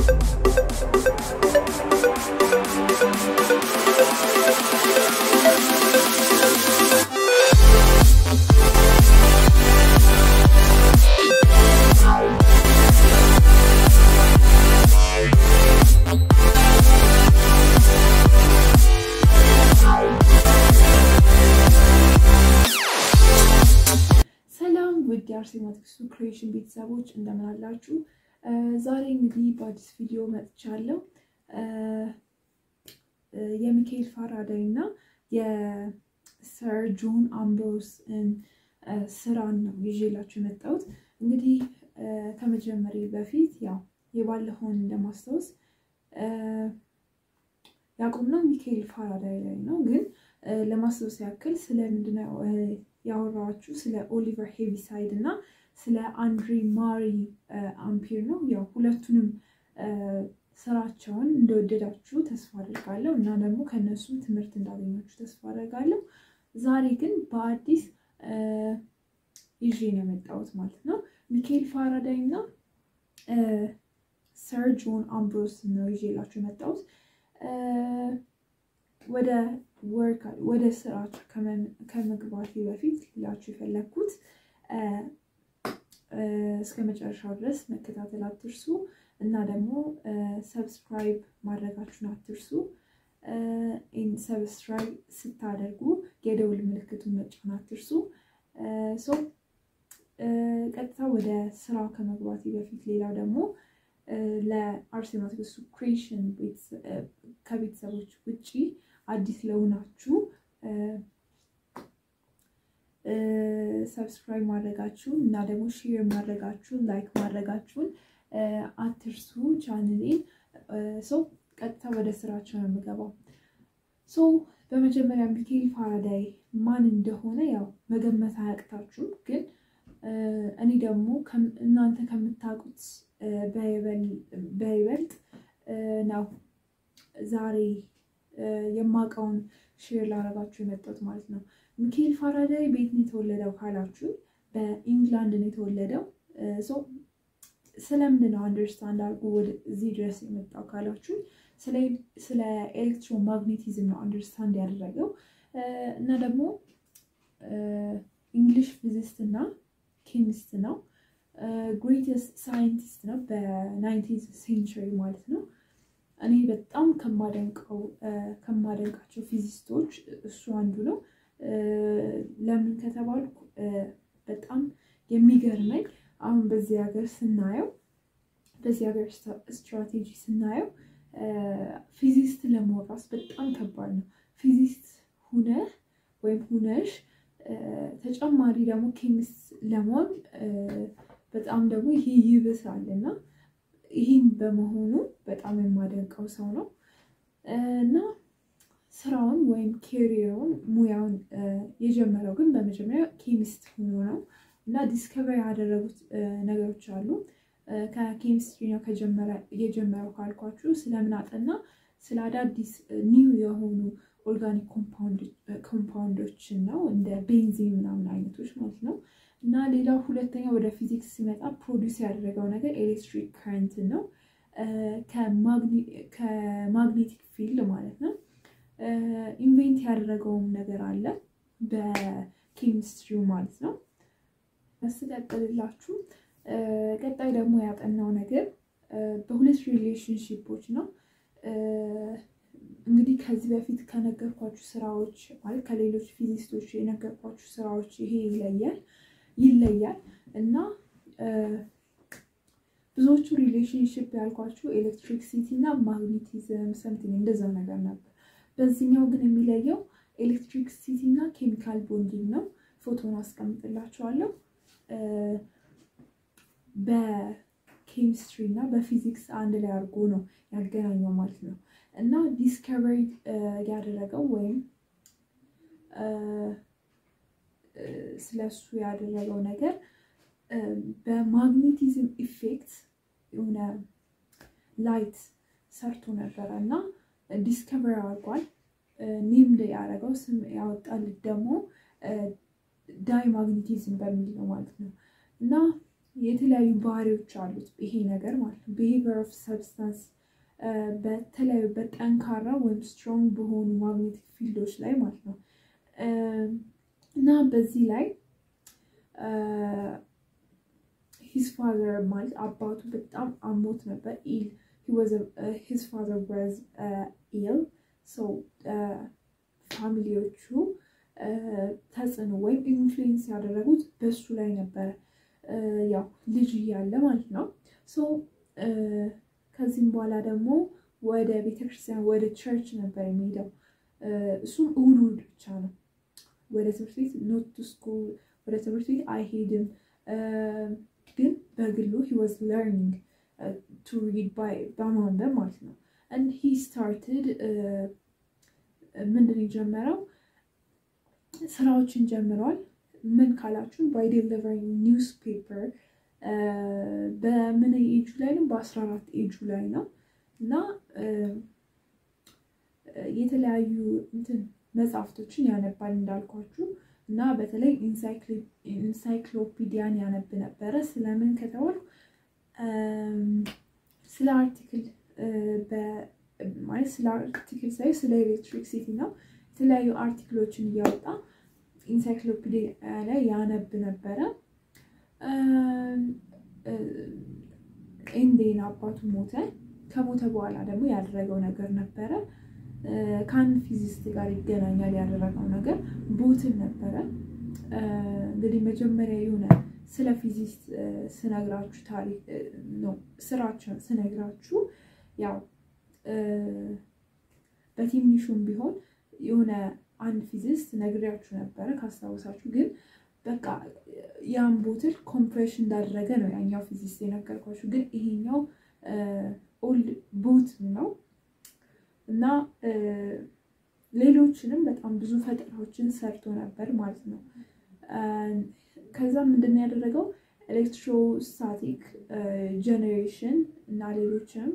ሰላም ውድ የአርሴማ ትግስቱ ክሬሽን ቤተሰቦች እንደምን አላችሁ? ዛሬ እንግዲህ በአዲስ ቪዲዮ መጥቻለሁ። የሚካኤል ፋራዳይ እና የሰር ጆን አምብሮስን ስራን ነው ይዤላችሁ የመጣሁት። እንግዲህ ከመጀመሪ በፊት ያው የባለፈውን እንደማስታወስ ያቆምነው ሚካኤል ፋራዳይ ላይ ነው። ግን ለማስታወስ ያክል ስለምንድነው ያወራችሁ ስለ ኦሊቨር ሄቪሳይድ እና ስለ አንድሪ ማሪ አምፒር ነው። ያው ሁለቱንም ስራቸውን እንደወደዳችሁ ተስፋ አድርጋለሁ እና ደግሞ ከእነሱም ትምህርት እንዳገኛችሁ ተስፋ አድርጋለሁ። ዛሬ ግን በአዲስ ይዤ ነው የመጣሁት ማለት ነው። ሚካኤል ፋራዳይ እና ሰር ጆን አምብሮስ ነው ይዤላችሁ የመጣሁት። ወደ ወርክ ወደ ስራችሁ ከመግባቴ በፊት ላችሁ የፈለግኩት እስከ መጨረሻው ድረስ መከታተል አትርሱ እና ደግሞ ሰብስክራይብ ማድረጋችሁን አትርሱ። ሰብስክራይብ ስታደርጉ የደውል ምልክቱን መጫን አትርሱ። ቀጥታ ወደ ስራው ከመግባቴ በፊት ሌላው ደግሞ ለአርሴማ ትግስቱ ክሬሽን ከቤተሰቦች ውጭ አዲስ ለሆናችሁ ሰብስክራይብ ማድረጋችሁን እና ደግሞ ሼር ማድረጋችሁን ላይክ ማድረጋችሁን አትርሱ። ቻንሌን ሰው ቀጥታ ወደ ስራቸው ነው የምገባው። ሶ በመጀመሪያ ሚካኤል ፋራዳይ ማን እንደሆነ ያው መገመት አያቅታችሁም፣ ግን እኔ ደግሞ እናንተ ከምታውቁት በይበልጥ ነው ዛሬ የማውቀውን ሼር ላረጋችሁ የመጣሁት ማለት ነው። ሚካኤል ፋራዳይ ቤት ነው የተወለደው ካላችሁ በኢንግላንድ ነው የተወለደው። ስለምንድን ነው አንደርስታንድ አድርጎ ወደዚህ ድረስ የመጣው ካላችሁ ስለ ኤሌክትሮማግኔቲዝም ነው አንደርስታንድ ያደረገው እና ደግሞ እንግሊሽ ፊዚስት እና ኬሚስት ነው። ግሬተስት ሳይንቲስት ነው በናይንቲንዝ ሴንቸሪ ማለት ነው። እኔ በጣም ከማደንቀው ከማደንቃቸው ፊዚስቶች እሱ አንዱ ነው። ለምን ከተባልኩ በጣም የሚገርመኝ አሁን በዚህ ሀገር ስናየው በዚህ ሀገር ስትራቴጂ ስናየው ፊዚስት ለመሆን ራሱ በጣም ከባድ ነው። ፊዚስት ሁነህ ወይም ሁነሽ ተጨማሪ ደግሞ ኬሚስት ለመሆን በጣም ደግሞ ይሄ ይብሳል እና ይህም በመሆኑ በጣም የማደንቀው ሰው ነው እና ስራውን ወይም ኬሪየሩን ሙያውን የጀመረው ግን በመጀመሪያ ኬሚስት ሆኖ ነው እና ዲስከቨር ያደረጉት ነገሮች አሉ። ከኬሚስትሪ ነው የጀመረው ካልኳችሁ ስለምን አጠና ስለ አዳዲስ ኒው የሆኑ ኦርጋኒክ ኮምፓውንዶችን ነው እንደ ቤንዚን ምናምን አይነቶች ማለት ነው። እና ሌላው ሁለተኛ ወደ ፊዚክስ ሲመጣ ፕሮዲውስ ያደረገው ነገር ኤሌክትሪክ ከረንት ነው ከማግኔቲክ ፊልድ ማለት ነው። ኢንቬንት ያደረገውም ነገር አለ በኬሚስትሪው ማለት ነው። ስቀጥልላችሁ ቀጣይ ደግሞ ያጠናው ነገር በሁለት ሪሌሽንሺፖች ነው። እንግዲህ ከዚህ በፊት ከነገርኳችሁ ስራዎች ማለት ከሌሎች ፊዚስቶች የነገርኳችሁ ስራዎች ይሄ ይለያል ይለያል እና ብዙዎቹ ሪሌሽንሽፕ ያልኳችሁ ኤሌክትሪክሲቲ እና ማግኔቲዝም ሰምቲንግ እንደዛ ነገር ነበር። በዚህኛው ግን የሚለየው ኤሌክትሪክሲቲ እና ኬሚካል ቦንዲንግ ነው። ፎቶን አስቀምጥላችኋለሁ። በኬሚስትሪ እና በፊዚክስ አንድ ላይ አድርጎ ነው ያገናኘው ማለት ነው እና ዲስከቨሪ ያደረገው ወይም ስለሱ ያደረገው ነገር በማግኔቲዝም ኢፌክት የሆነ ላይት ሰርቶ ነበረ እና ዲስከቨሪ አድርጓል። ኔምድ ያደረገው ስም ያወጣልት ደግሞ ዳይ ማግኔቲዝም በሚል ነው ማለት ነው እና የተለያዩ ባህሪዎች አሉት ይሄ ነገር ማለት ነው። ቢሄቪየር ኦፍ ሰብስታንስ በተለያዩ በጠንካራ ወይም ስትሮንግ በሆኑ ማግኔቲክ ፊልዶች ላይ ማለት ነው እና በዚህ ላይ ሂዝ ፋዘር ማለት አባቱ በጣም አሞት ነበር። ኢል ሂዝ ፋዘር ዋዝ ኢል ሰው ፋሚሊዎቹ ተጽዕኖ ወይም ኢንፍሉዌንስ ያደረጉት በሱ ላይ ነበረ፣ ያው ልጅ እያለ ማለት ነው። ሶ ከዚህም በኋላ ደግሞ ወደ ቤተክርስቲያን ወደ ቸርች ነበር የሚሄደው። እሱም እሑድ እሑድ ብቻ ነው ወደ ትምህርት ቤት ኖት ቱ ስኩል ወደ ትምህርት ቤት አይሄድም። ግን በግሉ ሂ ዋዝ ለርኒንግ ቱ ሪድ በማንበብ ማለት ነው። and he started ምንድን የጀመረው ስራዎችን ጀምሯል። ምን ካላችሁን ባይ ዴሊቨሪንግ ኒውስ ፔፐር በምን ኤጁ ላይ ነው? በአስራ አራት ኤጁ ላይ ነው እና የተለያዩ እንትን መጽሐፍቶችን ያነባል እንዳልኳችሁ እና በተለይ ኢንሳይክሎፒዲያን ያነብ ነበረ። ስለምን ከተባሉ ስለ አርቲክል ማለት ስለ አርቲክል ሳይ ስለ ኤሌክትሪክሲቲ ነው። የተለያዩ አርቲክሎችን እያወጣ ኢንሳይክሎፒዲያ ላይ ያነብ ነበረ። ኤንዴን አባቱ ሞተ። ከሞተ በኋላ ደግሞ ያደረገው ነገር ነበረ ከአንድ ፊዚስት ጋር ይገናኛል። ያደረገው ነገር ቦትን ነበረ። እንግዲህ መጀመሪያ የሆነ ስለ ፊዚስት ስነግራችሁ ታሪክ ነው ስራቸውን ስነግራችሁ ያው በትንሹም ቢሆን የሆነ አንድ ፊዚስት ነግሬያችሁ ነበረ ካስታወሳችሁ። ግን በቃ ያን ቦትል ኮምፕሬሽን እንዳደረገ ነው ያኛው ፊዚስት የነገርኳችሁ። ግን ይሄኛው ኦልድ ቦት ነው እና ሌሎችንም በጣም ብዙ ፈጠራዎችን ሰርቶ ነበር ማለት ነው። ከዛ ምንድን ያደረገው ኤሌክትሮስታቲክ ጀኔሬሽን እና ሌሎችንም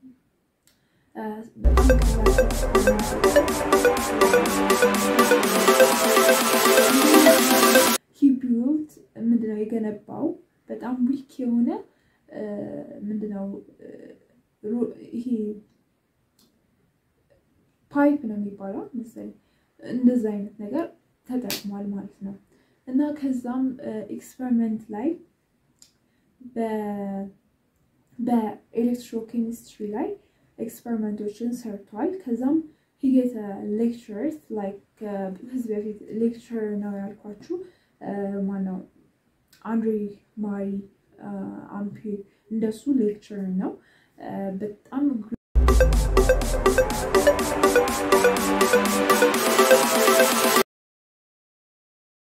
ሂቢዩት ምንድነው የገነባው በጣም ዊክ የሆነ ምንድነው ይሄ ፓይፕ ነው የሚባለው መሰለኝ እንደዛ አይነት ነገር ተጠቅሟል ማለት ነው። እና ከዛም ኤክስፐሪመንት ላይ በኤሌክትሮኬሚስትሪ ላይ ኤክስፐሪመንቶችን ሰርቷል። ከዛም ሂጌተ ሌክቸርስ ላይክ ከህዝብ በፊት ሌክቸር ነው ያልኳችሁ ማነው አንድሬ ማሪ አምፒር እንደሱ ሌክቸር ነው በጣም